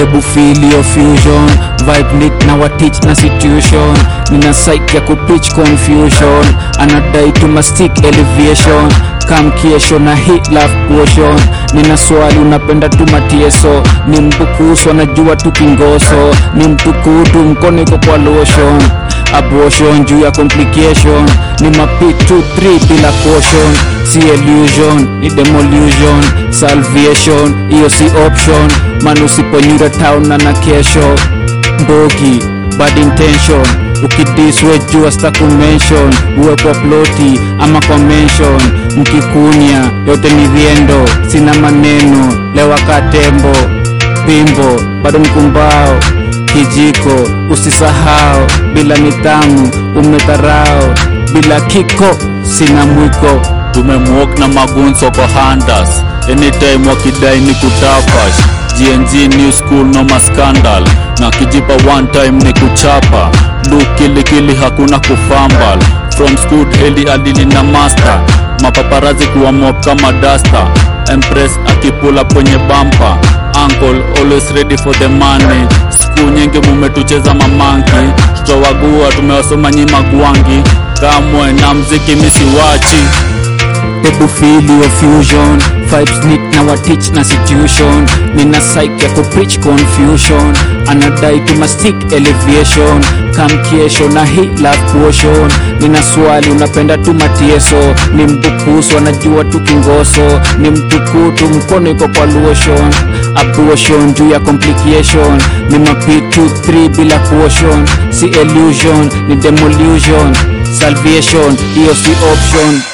hebu feel your fusion vibe nick na watich na situation nina psych ya kupreach confusion anadai to mastic elevation kam kiesho na hit love potion nina swali unapenda tu matieso ni mbukusu anajua tu kingoso ni mtukutu mkono iko kwa lotion abortion juu ya complication ni mapik 2 3 bila caution si illusion ni demolution salvation hiyo si option man usiponyura town na na kesho mbogi bad intention ukidiswe jua sta kumention uwe kwa ploti ama kwa mention mkikunya yote ni viendo sina maneno lewa katembo pimbo bado mkumbao kijiko usisahau bila nidhamu umedharau bila kiko sina mwiko tumemwok na magunso kwa handas anytime wakidai ni kutafash gng new school no maskandal na kijipa one time ni kuchapa luk kilikili hakuna kufambal from school heli adili na master mapaparazi kuwa mop kama dasta empress akipula kwenye bampa uncle always ready for the money siku nyingi mumetucheza mamanki tutawagua tumewasoma nyima gwangi kamwe na mziki misiwachi hebu feel your fusion vibes nick na watich na situation nina psych ya kupreach confusion anadai to mastic elevation kamkiesho na hit love potion nina swali unapenda tu matieso ni mbukusu anajua tu kingoso ni mtukutu mkono iko kwa lotion abortion juu ya complication ni mapit 2 3 bila caution si illusion ni demolution salvation hiyo si option